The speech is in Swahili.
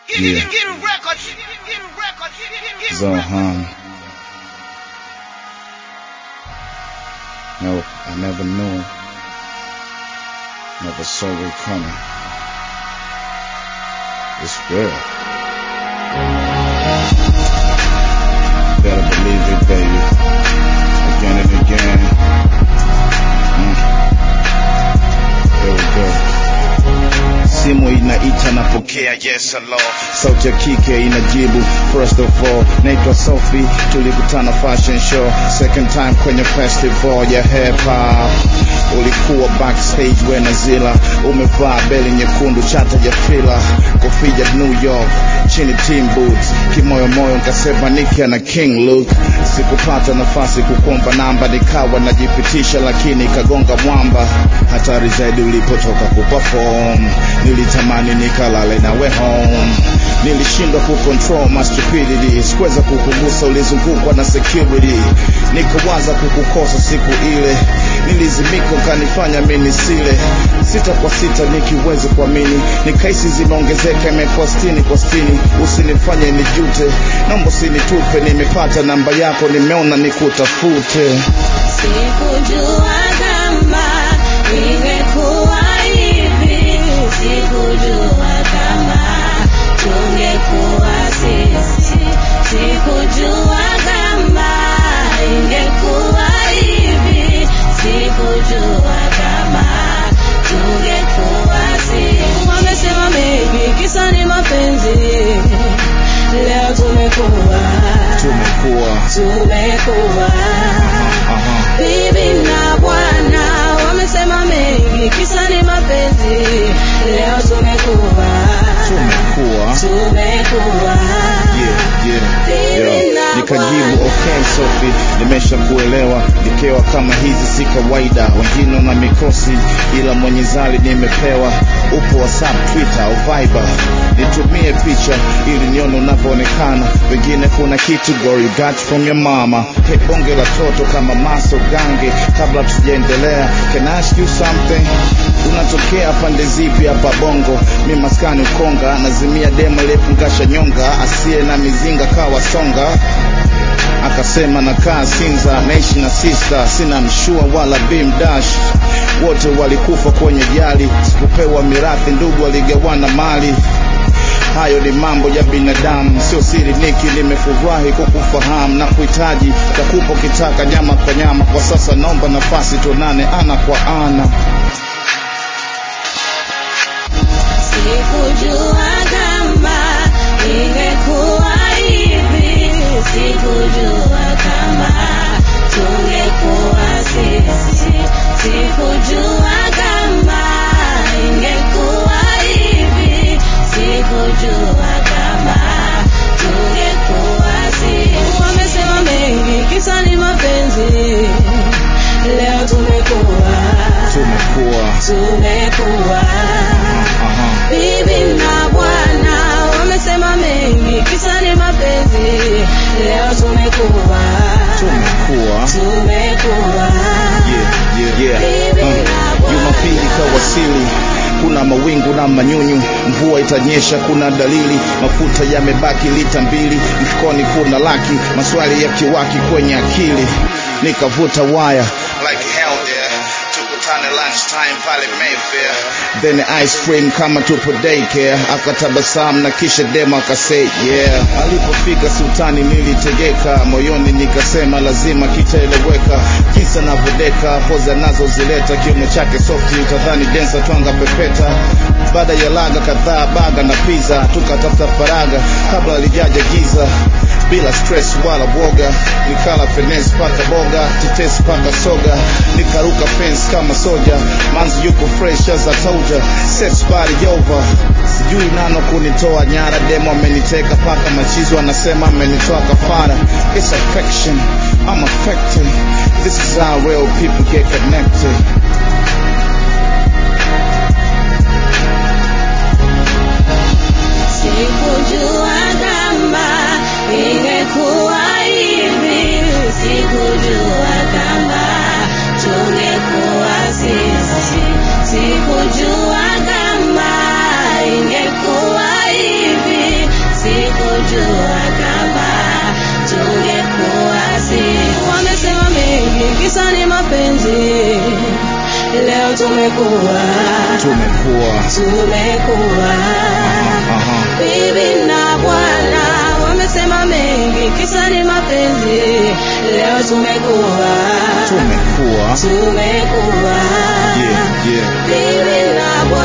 Yeah. Zohan. No, I never knew. Never saw it coming. It's real. Better believe it, baby. Again and again. Mm. Here we go. Simu inaita napokea, yes hello. Sauti ya kike inajibu, first of all, naitwa Sophie, tulikutana fashion show, second time kwenye festival ya hip hop. Ulikuwa backstage we na Zila, umevaa beli nyekundu, chata ya fila, kofia ya New York, chini team boots, kimoyo moyo nkasema Nicki na King Luke. Sikupata nafasi kukomba namba, nikawa najipitisha, lakini ikagonga mwamba. Hatari zaidi ulipotoka kuperform, nilitamani nikalale nawe home. Nilishindwa kucontrol my stupidity, sikuweza kukugusa, ulizungukwa na security. Nikawaza kukukosa siku ile, nilizimika ukanifanya mimi sile. Sita kwa sita nikiwezi kuamini, nikahisi zimeongezeka, imekuwa sitini kwa sitini. Usinifanye nijute, naomba usinitupe, nimepata namba yako, nimeona nikutafute. Sikujua kama ingekuwa hivi, sikujua kama tungekuwa sisi, sikujua kama ingekuwa hivi, sikujua kama tungekuwa sisi. Wamesema mengi, kisa ni mapenzi, leo tumekuwa Tumekuwa tumekuwa aha, Bibi na bwana wamesema mengi, kisa ni mapenzi. Leo tumekuwa tumekuwa tumekuwa yeah, yeah, Bibi yeah. na Nikajibu bwana. okay Sophie, nimesha kuelewa. Nikewa kama hizi si kawaida, wengine na mikosi, ila mwenye zali nimepewa. Upo WhatsApp, Twitter au Viber, nitumie picha ili nione unavyoonekana. Wengine kuna kitu girl you got from your mama. Hey, bonge la toto kama maso gange. Kabla tujaendelea, can I ask you something? Unatokea pande zipi hapa Bongo? Mi maskani Ukonga, nazimia demo lefungasha nyonga, asiye na mizinga kawa songa akasema nakaa Sinza, naishi na sista, sina mshua wala bimdash. Wote walikufa kwenye jali, sikupewa mirathi, ndugu waligawana mali. Hayo ni mambo ya binadamu, sio siri. Niki, nimefurahi kukufahamu na kuhitaji, takupa kitaka nyama kwa nyama. Kwa sasa naomba nafasi tuonane ana kwa ana. Sikujua kama ingekuwa hivi, sikujua kama tungekuwa sisi, sikujua kama ingekuwa hivi, sikujua kama tungekuwa sisi. Wamesema mengi, kisa ni mapenzi. Leo tumekuwa Tumekuwa tumekuwa aha, Bibi na bwana wamesema mengi, kisa ni mapenzi. Leo tumekuwa tumekuwa tumekuwa yeah, yeah, yeah. Bibi Uh, na bwana. Jumapili kawasili, kuna mawingu na manyunyu, mvua itanyesha, kuna dalili, mafuta yamebaki lita mbili, mfukoni kuna laki, maswali ya kiwaki kwenye akili, nikavuta waya like hell there, tukutane lunchtime pale Mayfair, then ice cream kama tupo daycare, akatabasamu na kisha demo akasay yeah. Alipofika sultani nilitegeka, moyoni nikasema lazima kitaeleweka, kisa navodeka, poza nazo zileta, kiuno chake softi, utadhani densa twanga pepeta. Baada ya laga kadhaa, baga na pizza, tukatafuta faraga kabla alijaja giza bila stress wala woga, nikala finesse paka boga, tetesi paka soga, nikaruka fence kama soja, manzi yuko fresh as I told ya, sex body over, sijui nano kunitoa nyara, demo ameniteka paka machizo, anasema amenitoa kafara, it's affection, I'm affected, this is how real people get connected. Sikujua kama ingekuwa hivi, sikujua kama tungekuwa sisi, sikujua kama ingekuwa hivi, leo tumekuwa tumekuwa tumekuwa aha bibi na bwana wamesema mengi kisa ni mapenzi leo tumekuwa tumekuwa tumekuwa yeah yeah bibi na bwana